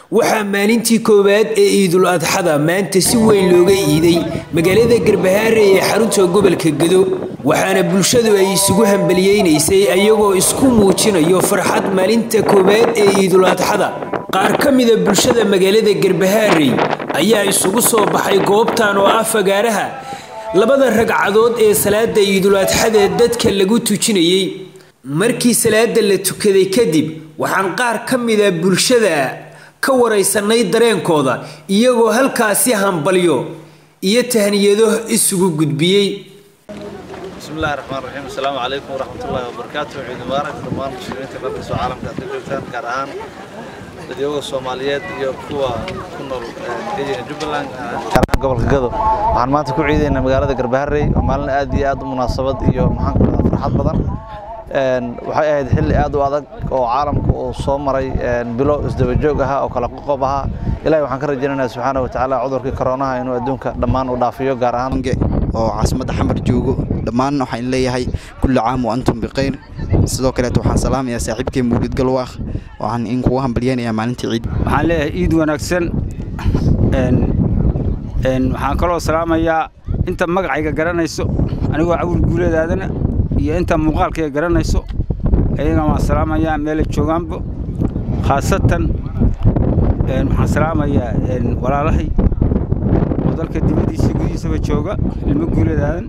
waxaa maalintii koowaad ee iidul adxada maanta si weyn looga iiday magaalada garbahaare ee xarunta gobolka gedo waxaana bulshadu ay isugu hambaliyeynaysay ayagoo isku muujinayo farxad maalinta koowaad ee iidul adxada qaar ka mida bulshada magaalada garbahaarey ayaa isugu soo baxay goobtan oo ah fagaaraha labada ragcadood ee salaada iidul adxada dadka lagu tujinayey markii salaada la tukaday kadib waxaan qaar ka mida bulshada ka waraysanay dareenkooda iyagoo halkaasi hambalyo iyo tahniyado isugu gudbiyey bismillahi raxmaan raxiim asalaamu calaykum waraxmatullaahi wabarakaatu ciid mubaarak dhammaan muslimiinta dalkasoo caalamka aad ka joogtaan gaar ahaan dadyoga soomaaliyeed iyo kuwa ku nool kenya jubbaland gaar ahaan gobolka gado waxaan maanta ku ciidaynaa magaalada garbaharey oo maalin aad iyo aad u munaasabad iyo maxaan ku dhahaa farxad badan waxay ahayd xilli aad u adag oo caalamku uu soo maray bilo isdabajoog ahaa oo kala qoqob ahaa ilahay waxaan ka rajaynaynaa subxaana wa tacaala cudurkii koronaha inuu adduunka dhammaan u dhaafiyo gaar ahaan oo caasimadda xamar joogo dhammaan waxaan leeyahay kulli caam wa antum bikhayr sidoo kaleeto waxaan salaamayaa saaxiibkay mawlid galwaaq waxaan in kugu hambalyeynayaa maalintii ciid waxaan leeyahay ciid wanaagsan waxaan kaloo salaamayaa inta magacayga garanayso anigoo cawil guuleedaadana iyo inta muuqaalkayga garanayso ayagana waan salaamayaa meelay joogaanba khaasatan waxaan salaamayaa walaalahay oo dalka dibaddiisa gudihiisaba jooga ilmo guuleedaadan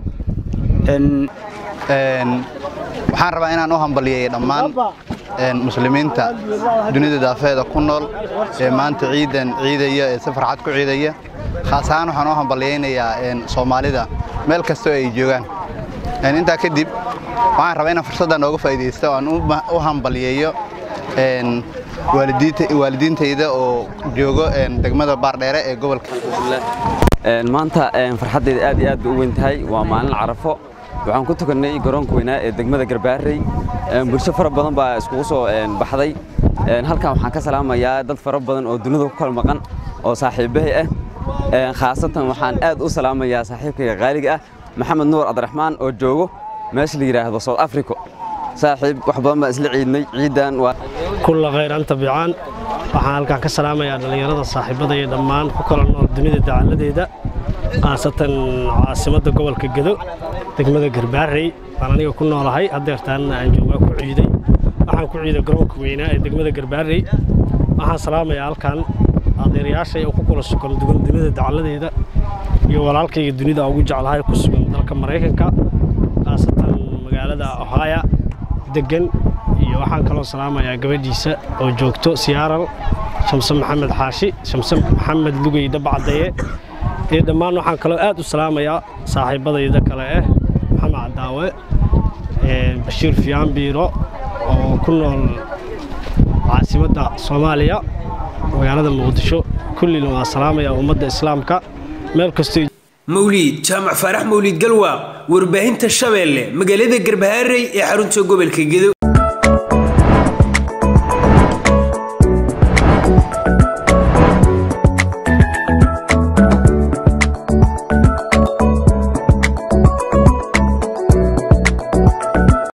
waxaan rabaa inaan u hambalyeeyo dhammaan muslimiinta dunida daafeeda ku nool ee maanta ciidan ciidaya ee si farxad ku ciidaya khaas ahaan waxaan u hambalyaynayaa soomaalida meel kastoo ay joogaan intaa kadib waxaan rabaa inaan fursadda nooga faa'iidaysto aan u hambalyeeyo waalidiintayda oo joogo degmada baardheere ee gobolka maanta farxaddayda aad iyo aad bay u weyn tahay waa maalin carafo waxaan ku tukannay garoonka weynaa ee degmada garbaarey bulsho fara badan baa iskugu soo baxday halkan waxaan ka salaamayaa dad fara badan oo dunida ku kala maqan oo saaxiibahay ah khaasatan waxaan aad u salaamayaa saaxiibkayga qaaliga ah maxamed nuur cabdiraxmaan oo joogo meesha la yidhaahdo south africa saaxiib wax badan baan isla ciidnay ciidan waa kulla khayr anta bicaan waxaan halkaan ka salaamayaa dhallinyarada saaxiibada iyo dhammaan ku kala nool dunida dacalladeeda khaasatan caasimadda gobolka gedo degmada garbaarey baan aniga ku noolahay haddeertaanna aan joogaa ku ciiday waxaan ku ciiday garoonka weynaa ee degmada garbaarey waxaan salaamayaa halkaan adeerayaashay oo ku kula sugan dugan dunida dacalladeeda iyo walaalkayga dunida ugu jeclahay ku sugan dalka maraykanka khaasatan magaalada ohaya degan iyo waxaan kaloo salaamayaa gabadhiisa oo joogto siyaaral shamse maxamed xaashi shamse maxamed lugey dabacdaye iyo dhammaan waxaan kaloo aad u salaamayaa saaxiibadayda kale ah maxamed cadaawe bashiir fiyaan biiro oo ku nool caasimadda soomaaliya magaalada muqdisho kullina waa salaamayaa ummadda islaamka meel kastoo mawliid jaamac faarax mawliid galwaaq warbaahinta shabeelle magaalada garbahaarey ee xarunta gobolka gedo